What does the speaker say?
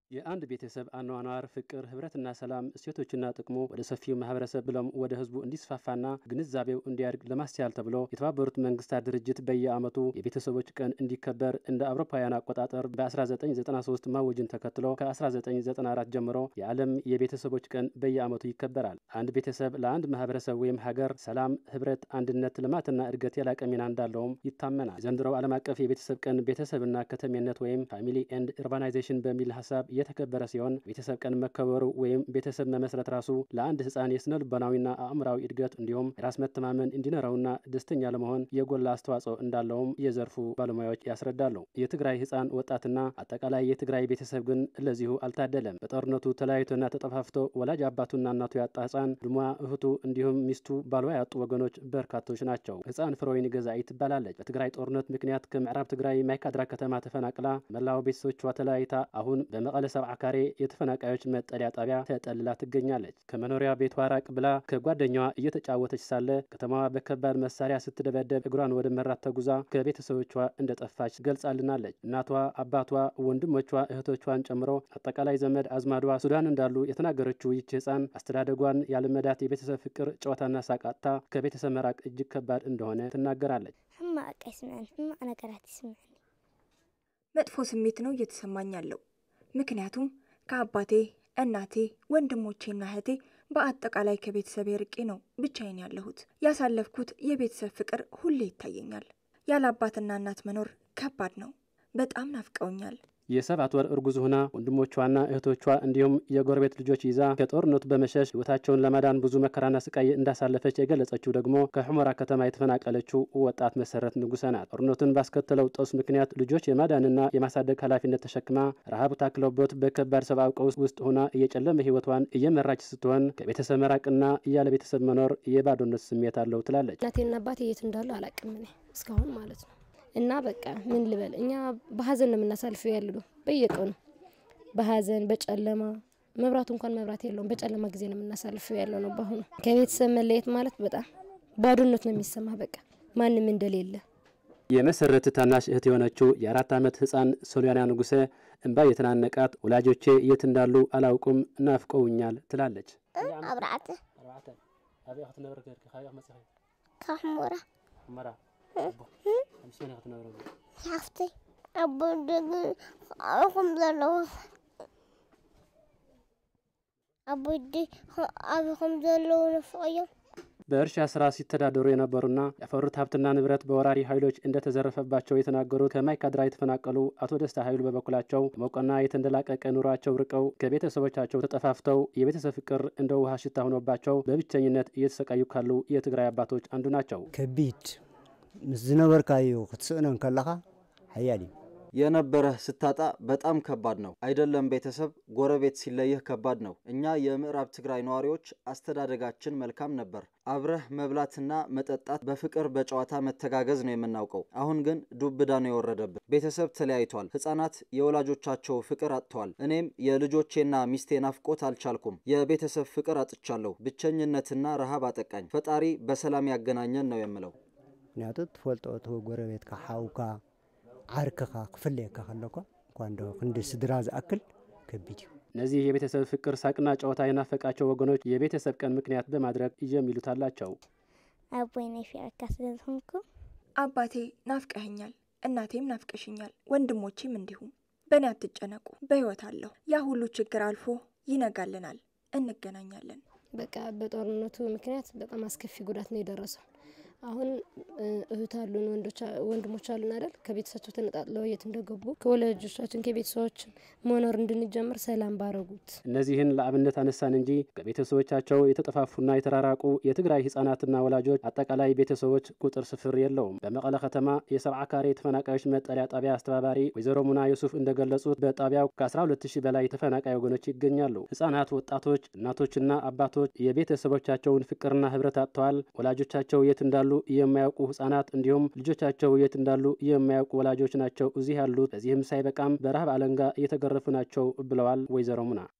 የአንድ ቤተሰብ አኗኗር ፍቅር፣ ህብረትና ሰላም እሴቶችና ጥቅሙ ወደ ሰፊው ማህበረሰብ ብሎም ወደ ህዝቡ እንዲስፋፋና ግንዛቤው እንዲያድግ ለማስቻል ተብሎ የተባበሩት መንግስታት ድርጅት በየዓመቱ የቤተሰቦች ቀን እንዲከበር እንደ አውሮፓውያን አቆጣጠር በ1993 ማወጅን ተከትሎ ከ1994 ጀምሮ የዓለም የቤተሰቦች ቀን በየዓመቱ ይከበራል። አንድ ቤተሰብ ለአንድ ማህበረሰብ ወይም ሀገር ሰላም፣ ህብረት፣ አንድነት፣ ልማትና እድገት የላቀ ሚና እንዳለውም ይታመናል። ዘንድሮው ዓለም አቀፍ የቤተሰብ ቀን ቤተሰብና ከተሜነት ወይም ፋሚሊ ኤንድ ኡርባናይዜሽን በሚል ሀሳብ እየተከበረ ሲሆን ቤተሰብ ቀን መከበሩ ወይም ቤተሰብ መመስረት ራሱ ለአንድ ህፃን የስነ ልቦናዊና አእምራዊ እድገት እንዲሁም የራስ መተማመን እንዲኖረውና ደስተኛ ለመሆን የጎላ አስተዋጽኦ እንዳለውም የዘርፉ ባለሙያዎች ያስረዳሉ። የትግራይ ህፃን ወጣትና አጠቃላይ የትግራይ ቤተሰብ ግን ለዚሁ አልታደለም። በጦርነቱ ተለያይቶና ተጠፋፍቶ ወላጅ አባቱና እናቱ ያጣ ህፃን ድሟ እህቱ እንዲሁም ሚስቱ ባልዋ ያጡ ወገኖች በርካቶች ናቸው። ህፃን ፍሮይን ገዛኢ ትባላለች። በትግራይ ጦርነት ምክንያት ከምዕራብ ትግራይ ማይካድራ ከተማ ተፈናቅላ መላው ቤተሰቦቿ ተለያይታ አሁን በመቀለ ሰብዓ ካሬ የተፈናቃዮች መጠለያ ጣቢያ ተጠልላ ትገኛለች። ከመኖሪያ ቤቷ ራቅ ብላ ከጓደኛዋ እየተጫወተች ሳለ ከተማዋ በከባድ መሳሪያ ስትደበደብ እግሯን ወደ መራት ተጉዛ ከቤተሰቦቿ እንደጠፋች ገልጻልናለች። እናቷ፣ አባቷ፣ ወንድሞቿ፣ እህቶቿን ጨምሮ አጠቃላይ ዘመድ አዝማዷ ሱዳን እንዳሉ የተናገረችው ይች ህፃን አስተዳደጓን ያለመዳት የቤተሰብ ፍቅር፣ ጨዋታና ሳቃታ ከቤተሰብ መራቅ እጅግ ከባድ እንደሆነ ትናገራለች። ሕማቅ ይስምዐኒ ሕማቅ ነገራት ይስምዐኒ መጥፎ ስሜት ነው እየተሰማኝ ያለው ምክንያቱም ከአባቴ እናቴ ወንድሞቼና እህቴ በአጠቃላይ ከቤተሰብ ርቄ ነው ብቻዬን ያለሁት። ያሳለፍኩት የቤተሰብ ፍቅር ሁሌ ይታየኛል። ያለ አባትና እናት መኖር ከባድ ነው። በጣም ናፍቀውኛል። የሰባት ወር እርጉዝ ሆና ወንድሞቿና እህቶቿ እንዲሁም የጎረቤት ልጆች ይዛ ከጦርነቱ በመሸሽ ህይወታቸውን ለማዳን ብዙ መከራና ስቃይ እንዳሳለፈች የገለጸችው ደግሞ ከሑመራ ከተማ የተፈናቀለችው ወጣት መሰረት ንጉሰ ናት። ጦርነቱን ባስከተለው ጦስ ምክንያት ልጆች የማዳንና የማሳደግ ኃላፊነት ተሸክማ ረሃብ ታክለውበት በከባድ ሰብአዊ ቀውስ ውስጥ ሆና እየጨለመ ህይወቷን እየመራች ስትሆን ከቤተሰብ መራቅና እያለ ቤተሰብ መኖር የባዶነት ስሜት አለው ትላለች። እናቴና አባቴ የት እንዳሉ አላቅም እኔ እስካሁን ማለት ነው። እና በቃ ምን ልበል፣ እኛ በሀዘን ነው የምናሳልፈው ያለ ነው። በየቀኑ በሀዘን በጨለማ መብራቱ እንኳን መብራት የለውም። በጨለማ ጊዜ ነው የምናሳልፈው ያለው ነው። በአሁኑ ከቤተሰብ መለየት ማለት በጣም ባዶነት ነው የሚሰማ በቃ ማንም እንደሌለ። የመሰረት ታናሽ እህት የሆነችው የአራት ዓመት ህፃን ሶሊያና ንጉሴ እንባ የተናነቃት ወላጆቼ የት እንዳሉ አላውቁም ናፍቀውኛል ትላለች። አብርዓተ ካብ ሕሙራ ሓፍቲ ኣቦ ደግ ኣብኹም ዘለዉ ኣቦዲ ኣብኹም ዘለዉ ንፍቅዮም በእርሻ ስራ ሲተዳደሩ የነበሩና ያፈሩት ሀብትና ንብረት በወራሪ ኃይሎች እንደተዘረፈባቸው የተናገሩት ከማይካድራ የተፈናቀሉ አቶ ደስታ ኃይሉ በበኩላቸው ሞቀና የተንደላቀቀ ኑሯቸው ርቀው ከቤተሰቦቻቸው ተጠፋፍተው የቤተሰብ ፍቅር እንደ ውሃ ሽታ ሆኖባቸው በብቸኝነት እየተሰቃዩ ካሉ የትግራይ አባቶች አንዱ ናቸው። ከቢድ ምስ ዝነበርካዮ ክትስእኖን ከለኻ ሓያል እዩ የነበረህ ስታጣ በጣም ከባድ ነው። አይደለም ቤተሰብ፣ ጎረቤት ሲለይህ ከባድ ነው። እኛ የምዕራብ ትግራይ ነዋሪዎች አስተዳደጋችን መልካም ነበር። አብረህ መብላትና መጠጣት፣ በፍቅር በጨዋታ መተጋገዝ ነው የምናውቀው። አሁን ግን ዱብዳ ነው የወረደብን። ቤተሰብ ተለያይቷል። ሕፃናት የወላጆቻቸው ፍቅር አጥተዋል። እኔም የልጆቼና ሚስቴ ናፍቆት አልቻልኩም። የቤተሰብ ፍቅር አጥቻለሁ። ብቸኝነትና ረሃብ አጠቃኝ። ፈጣሪ በሰላም ያገናኘን ነው የምለው። ምክንያቱ ትፈልጦ እቲ ጎረቤትካ ሓውካ ዓርክኻ ክፍለየካ ከለኳ እንኳ እንደ ክንዲ ስድራ ዝኣክል ከቢድ እዩ እነዚህ የቤተሰብ ፍቅር ሳቅና ጨዋታ የናፈቃቸው ወገኖች የቤተሰብ ቀን ምክንያት በማድረግ የሚሉት አላቸው። ኣቦይ ናይ ፊዕካ ስለዝኾንኩ አባቴ ናፍቀኸኛል፣ እናቴም ናፍቀሽኛል፣ ወንድሞቼም እንዲሁም። በእኔ አትጨነቁ፣ በሕይወት አለሁ። ያ ሁሉ ችግር አልፎ ይነጋልናል፣ እንገናኛለን። በቃ በጦርነቱ ምክንያት በጣም አስከፊ ጉዳት ነው የደረሰው። አሁን እህት አሉን ወንድሞች አሉን አይደል? ከቤተሰባቸው ተነጣጥለው የት እንደገቡ ከወላጆቻችን ከቤተሰቦችን መኖር እንድንጀምር ሰላም ባረጉት። እነዚህን ለአብነት አነሳን እንጂ ከቤተሰቦቻቸው የተጠፋፉና የተራራቁ የትግራይ ህጻናትና ወላጆች አጠቃላይ ቤተሰቦች ቁጥር ስፍር የለውም። በመቀለ ከተማ የሰብዓ ካሬ ተፈናቃዮች መጠለያ ጣቢያ አስተባባሪ ወይዘሮ ሙና ዩሱፍ እንደገለጹት በጣቢያው ከ12 ሺህ በላይ ተፈናቃይ ወገኖች ይገኛሉ። ህጻናት፣ ወጣቶች፣ እናቶችና አባቶች የቤተሰቦቻቸውን ፍቅርና ህብረት አጥተዋል። ወላጆቻቸው የት እንዳሉ የማያውቁ ህጻናት እንዲሁም ልጆቻቸው የት እንዳሉ የማያውቁ ወላጆች ናቸው እዚህ ያሉት። በዚህም ሳይበቃም በረሃብ አለንጋ እየተገረፉ ናቸው ብለዋል ወይዘሮ ሙና።